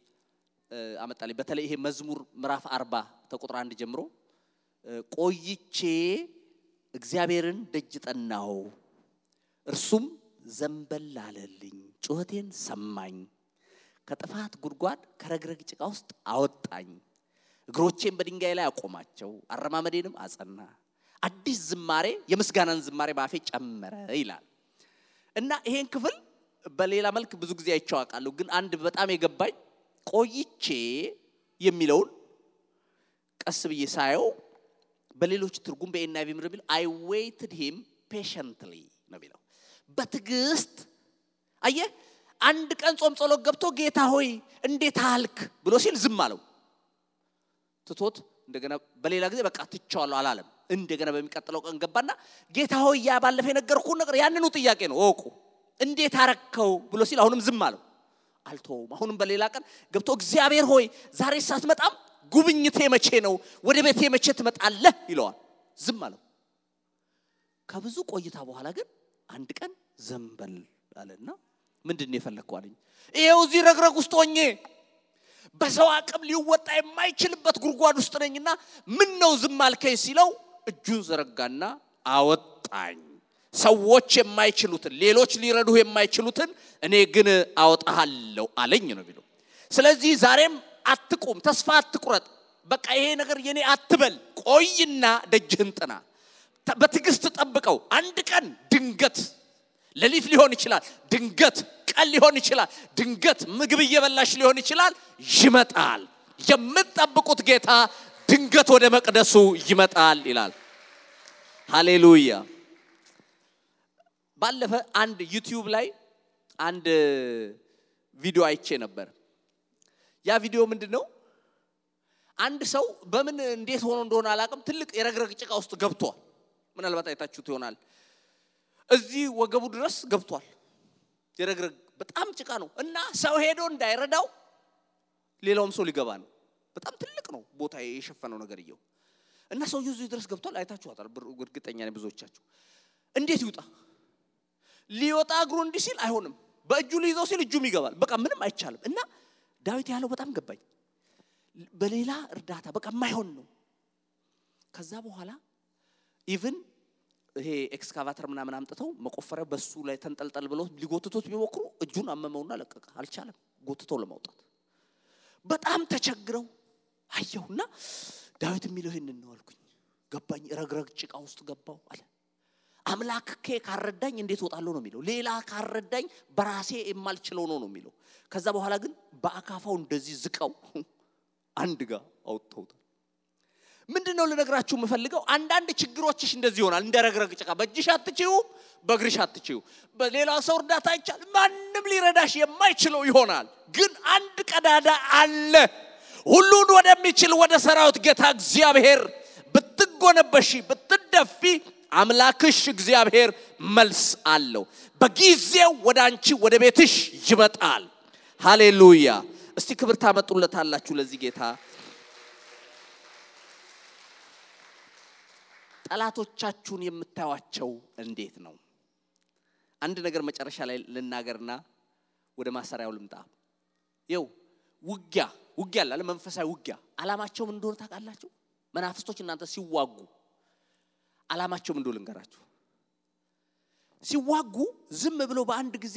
አመጣልኝ በተለይ ይሄ መዝሙር ምዕራፍ አርባ ተቁጥር አንድ ጀምሮ ቆይቼ እግዚአብሔርን ደጅ ጠናው እርሱም ዘንበል አለልኝ ጩኸቴን ሰማኝ ከጥፋት ጉድጓድ ከረግረግ ጭቃ ውስጥ አወጣኝ እግሮቼን በድንጋይ ላይ አቆማቸው አረማመዴንም አጸና አዲስ ዝማሬ የምስጋናን ዝማሬ በአፌ ጨመረ ይላል እና ይሄን ክፍል በሌላ መልክ ብዙ ጊዜ አይቼው አውቃለሁ ግን አንድ በጣም የገባኝ ቆይቼ የሚለውን ቀስ ብዬ ሳየው በሌሎች ትርጉም በኤንአይቪ ምር የሚለው አይ ዌይትድ ሂም ፔሸንትሊ ነው የሚለው በትዕግስት አየ አንድ ቀን ጾም ጸሎት ገብቶ ጌታ ሆይ እንዴት አልክ ብሎ ሲል ዝም አለው ትቶት እንደገና በሌላ ጊዜ በቃ ትቸዋለሁ አላለም እንደገና በሚቀጥለው ቀን ገባና ጌታ ሆይ ያ ባለፈ የነገርኩህ ነገር ያንኑ ጥያቄ ነው እወቁ እንዴት አረከው ብሎ ሲል አሁንም ዝም አለው አልተውም አሁንም በሌላ ቀን ገብቶ እግዚአብሔር ሆይ ዛሬ ሳትመጣም ጉብኝቴ መቼ ነው ወደ ቤቴ መቼ ትመጣለህ ይለዋል ዝም አለው ከብዙ ቆይታ በኋላ ግን አንድ ቀን ዘንበል አለና ምንድን ነው የፈለግከው አለኝ ይሄው እዚህ ረግረግ ውስጥ ሆኜ በሰው አቅም ሊወጣ የማይችልበት ጉድጓድ ውስጥ ነኝና ምን ነው ዝም አልከኝ ሲለው እጁን ዘረጋና አወጣኝ ሰዎች የማይችሉትን ሌሎች ሊረዱህ የማይችሉትን እኔ ግን አወጣሃለሁ አለኝ ነው የሚለው ስለዚህ ዛሬም አትቁም ተስፋ አትቁረጥ በቃ ይሄ ነገር የኔ አትበል ቆይና ደጅህን ጥና በትዕግስት ጠብቀው አንድ ቀን ድንገት ሌሊት ሊሆን ይችላል ድንገት ቀን ሊሆን ይችላል ድንገት ምግብ እየበላሽ ሊሆን ይችላል ይመጣል የምትጠብቁት ጌታ ድንገት ወደ መቅደሱ ይመጣል ይላል ሃሌሉያ ባለፈ አንድ ዩቲዩብ ላይ አንድ ቪዲዮ አይቼ ነበር ያ ቪዲዮ ምንድን ነው አንድ ሰው በምን እንዴት ሆኖ እንደሆነ አላቅም ትልቅ የረግረግ ጭቃ ውስጥ ገብቷል ምናልባት አይታችሁት ይሆናል እዚህ ወገቡ ድረስ ገብቷል የረግረግ በጣም ጭቃ ነው እና ሰው ሄዶ እንዳይረዳው ሌላውም ሰው ሊገባ ነው በጣም ትልቅ ነው ቦታ የሸፈነው ነገርየው እና ሰውየው እዚህ ድረስ ገብቷል አይታችኋታል እርግጠኛ ነኝ ብዙዎቻችሁ እንዴት ይውጣ ሊወጣ እግሩ እንዲህ ሲል አይሆንም በእጁ ሊይዘው ሲል እጁም ይገባል በቃ ምንም አይቻልም እና ዳዊት ያለው በጣም ገባኝ በሌላ እርዳታ በቃ የማይሆን ነው ከዛ በኋላ ኢቭን ይሄ ኤክስካቫተር ምናምን አምጥተው መቆፈሪያ በሱ ላይ ተንጠልጠል ብለው ሊጎትቶት ቢሞክሩ እጁን አመመውና ለቀቀ አልቻለም ጎትተው ለማውጣት በጣም ተቸግረው አየሁና ዳዊት የሚለው ይህንን ነው አልኩኝ ገባኝ ረግረግ ጭቃ ውስጥ ገባው አለ አምላክ ኬ ካረዳኝ እንዴት ወጣለሁ ነው የሚለው ሌላ ካረዳኝ በራሴ የማልችለው ነው ነው የሚለው ከዛ በኋላ ግን በአካፋው እንደዚህ ዝቀው አንድ ጋር አውጥተውታል ምንድን ነው ልነግራችሁ የምፈልገው አንዳንድ ችግሮችሽ እንደዚህ ይሆናል እንደ ረግረግ ጭቃ በእጅሽ አትችዩ በእግርሽ አትችዩ በሌላ ሰው እርዳታ አይቻል ማንም ሊረዳሽ የማይችለው ይሆናል ግን አንድ ቀዳዳ አለ ሁሉን ወደሚችል ወደ ሰራዊት ጌታ እግዚአብሔር ብትጎነበሺ ብትደፊ አምላክሽ እግዚአብሔር መልስ አለው በጊዜው ወደ አንቺ ወደ ቤትሽ ይመጣል ሃሌሉያ እስቲ ክብር ታመጡለታላችሁ ለዚህ ጌታ ጠላቶቻችሁን የምታዩቸው እንዴት ነው አንድ ነገር መጨረሻ ላይ ልናገርና ወደ ማሰሪያው ልምጣ ይው ውጊያ ውጊያ አለ መንፈሳዊ ውጊያ አላማቸውም እንደሆነ ታውቃላችሁ መናፍስቶች እናንተ ሲዋጉ አላማቸው ምን እንደሆነ ልንገራችሁ ሲዋጉ ዝም ብለው በአንድ ጊዜ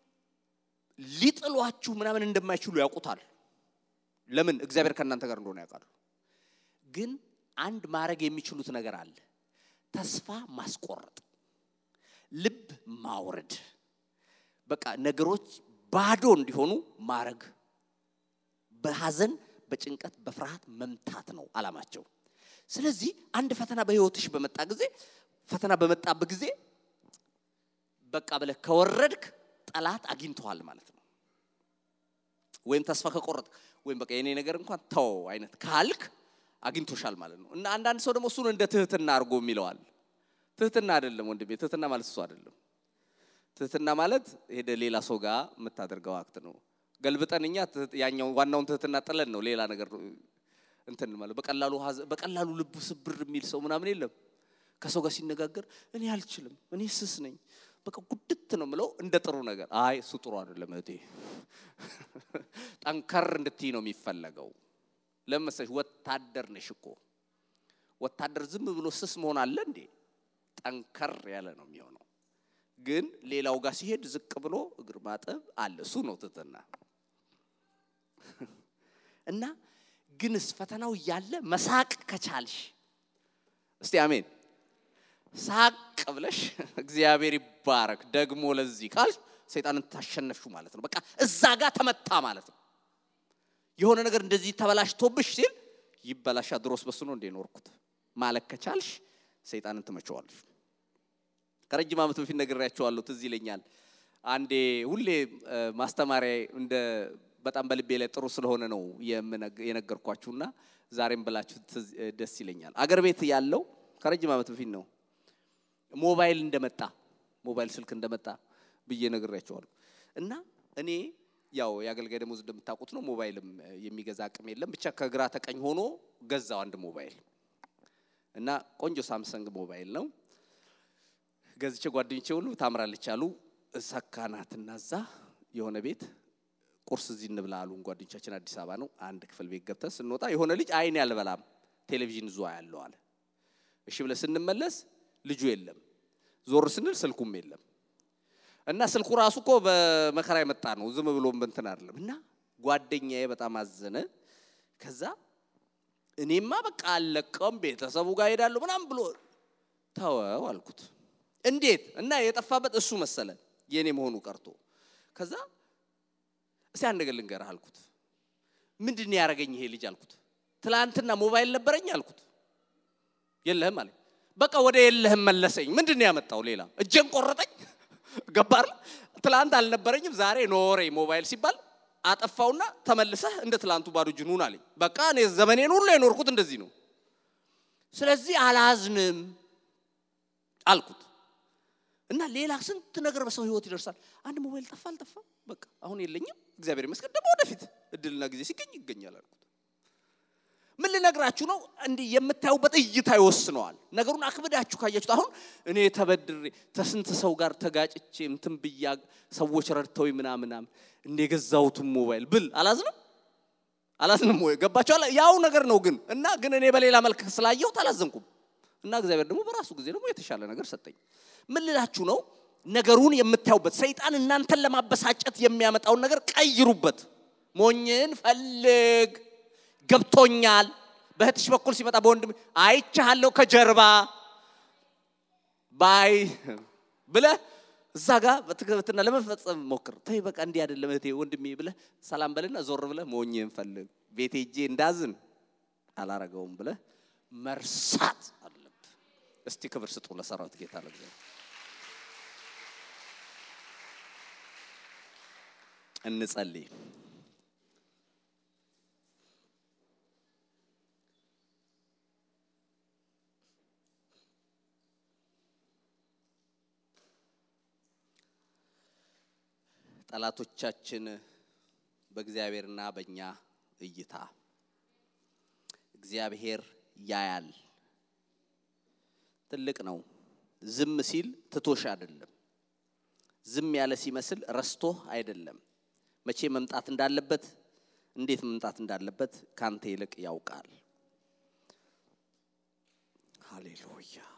ሊጥሏችሁ ምናምን እንደማይችሉ ያውቁታል ለምን እግዚአብሔር ከእናንተ ጋር እንደሆነ ያውቃሉ ግን አንድ ማድረግ የሚችሉት ነገር አለ ተስፋ ማስቆረጥ ልብ ማውረድ በቃ ነገሮች ባዶ እንዲሆኑ ማድረግ በሐዘን በጭንቀት በፍርሃት መምታት ነው አላማቸው ስለዚህ አንድ ፈተና በህይወትሽ በመጣ ጊዜ ፈተና በመጣበት ጊዜ በቃ ብለህ ከወረድክ ጠላት አግኝተዋል ማለት ነው ወይም ተስፋ ከቆረጥ ወይም በቃ የኔ ነገር እንኳን ተው አይነት ካልክ አግኝቶሻል ማለት ነው እና አንዳንድ ሰው ደግሞ እሱን እንደ ትህትና አድርጎ የሚለዋል ትህትና አይደለም ወንድሜ ትህትና ማለት እሱ አይደለም ትህትና ማለት ሄደ ሌላ ሰው ጋር የምታደርገው አክት ነው ገልብጠን እኛ ያኛው ዋናውን ትህትና ጥለን ነው ሌላ ነገር እንትን ማለት በቀላሉ ሀዘ- በቀላሉ ልቡ ስብር የሚል ሰው ምናምን የለም። ከሰው ጋር ሲነጋገር እኔ አልችልም፣ እኔ ስስ ነኝ፣ በቃ ጉድት ነው ምለው እንደ ጥሩ ነገር። አይ እሱ ጥሩ አይደለም እህቴ፣ ጠንከር እንድትይ ነው የሚፈለገው። ለምን መሰለሽ? ወታደር ነሽ እኮ። ወታደር ዝም ብሎ ስስ መሆን አለ እንዴ? ጠንከር ያለ ነው የሚሆነው። ግን ሌላው ጋር ሲሄድ ዝቅ ብሎ እግር ማጠብ አለ። እሱ ነው ትህትና። እና ግንስ ፈተናው እያለ መሳቅ ከቻልሽ እስቲ አሜን ሳቅ ብለሽ እግዚአብሔር ይባረክ ደግሞ ለዚህ ካልሽ ሰይጣንን ታሸነፍሹ ማለት ነው። በቃ እዛ ጋር ተመታ ማለት ነው። የሆነ ነገር እንደዚህ ተበላሽቶብሽ ሲል ይበላሻ ድሮስ በሱ ነው እንደ ኖርኩት ማለት ከቻልሽ ሰይጣንን ትመቸዋለሽ። ከረጅም ዓመት በፊት ነግሬያቸዋለሁ። ትዝ ይለኛል። አንዴ ሁሌ እ፣ ማስተማሪያ እንደ በጣም በልቤ ላይ ጥሩ ስለሆነ ነው የምነግ- የነገርኳችሁና ዛሬም ብላችሁ ትዝ- እ፣ ደስ ይለኛል። አገር ቤት ያለው ከረጅም ዓመት በፊት ነው ሞባይል እንደመጣ ሞባይል ስልክ እንደመጣ ብዬ ነግሬያቸዋለሁ። እና እኔ ያው የአገልጋይ ደሞዝ እንደምታውቁት ነው። ሞባይልም እ፣ የሚገዛ አቅም የለም። ብቻ ከግራ ተቀኝ ሆኖ ገዛው አንድ ሞባይል እና ቆንጆ ሳምሰንግ ሞባይል ነው ገዝቼ ጓደኞቼ ሁሉ ታምራለች አሉ። ሰካናትና እዛ የሆነ ቤት ቁርስ እዚህ እንብላ አሉን ጓደኞቻችን። አዲስ አበባ ነው። አንድ ክፍል ቤት ገብተን ስንወጣ የሆነ ልጅ አይን ያልበላም ቴሌቪዥን ዙ ያለው አለ። እሺ ብለን ስንመለስ ልጁ የለም። ዞር ስንል ስልኩም የለም። እና ስልኩ ራሱ እኮ በመከራ የመጣ ነው፣ ዝም ብሎ እንትን አይደለም። እና ጓደኛዬ በጣም አዘነ። ከዛ እኔማ በቃ አልለቀውም ቤተሰቡ ጋር ሄዳለሁ ምናምን ብሎ ተወው አልኩት። እንዴት እና የጠፋበት እሱ መሰለ የኔ መሆኑ ቀርቶ። ከዛ እስቲ አንድ ነገር ልንገርህ አልኩት። ምንድን ነው ያደረገኝ ይሄ ልጅ አልኩት። ትላንትና ሞባይል ነበረኝ አልኩት። የለህም አለኝ። በቃ ወደ የለህም መለሰኝ። ምንድን ነው ያመጣው ሌላ? እጄን ቆረጠኝ። ገባር ትላንት አልነበረኝም ዛሬ ኖረኝ ሞባይል ሲባል አጠፋውና ተመልሰህ እንደ ትላንቱ ባዶ እጅን ሁን አለኝ። በቃ እኔ ዘመኔን ሁሉ የኖርኩት እንደዚህ ነው። ስለዚህ አላዝንም አልኩት። እና ሌላ ስንት ነገር በሰው ህይወት ይደርሳል። አንድ ሞባይል ጠፋ አልጠፋ በቃ አሁን የለኝም፣ እግዚአብሔር ይመስገን። ደግሞ ወደፊት እድልና ጊዜ ሲገኝ ይገኛል አልኩት። ምን ልነግራችሁ ነው? እንዲህ የምታዩበት እይታ ይወስነዋል። ነገሩን አክብዳችሁ ካያችሁት አሁን እኔ ተበድሬ ተስንት ሰው ጋር ተጋጭቼ እንትን ብያ ሰዎች ረድተው ምናምናም እንደ የገዛሁትን ሞባይል ብል አላዝንም አላዝንም ወይ ገባችኋል? ያው ነገር ነው ግን እና ግን እኔ በሌላ መልክ ስላየሁት አላዘንኩም። እና እግዚአብሔር ደግሞ በራሱ ጊዜ ደግሞ የተሻለ ነገር ሰጠኝ። ምን ልላችሁ ነው? ነገሩን የምታዩበት ሰይጣን እናንተን ለማበሳጨት የሚያመጣውን ነገር ቀይሩበት። ሞኝን ፈልግ ገብቶኛል። በእህትሽ በኩል ሲመጣ በወንድም አይቻለሁ ከጀርባ ባይ ብለህ እዛ ጋር በትክክልና ለመፈጸም ሞክር። ተይ በቃ እንዲህ አይደለም እህቴ ወንድሜ ብለህ ሰላም በልና ዞር ብለህ ሞኝን ፈልግ። ቤቴ ሄጄ እንዳዝን አላረገውም ብለህ መርሳት አለብህ። እስቲ ክብር ስጡ ለሰራዊት ጌታ ለእግዚአብሔር። እንጸልይ። ጠላቶቻችን በእግዚአብሔርና በእኛ እይታ እግዚአብሔር ያያል። ትልቅ ነው። ዝም ሲል ትቶሽ አይደለም። ዝም ያለ ሲመስል ረስቶህ አይደለም። መቼ መምጣት እንዳለበት፣ እንዴት መምጣት እንዳለበት ካንተ ይልቅ ያውቃል። ሃሌሉያ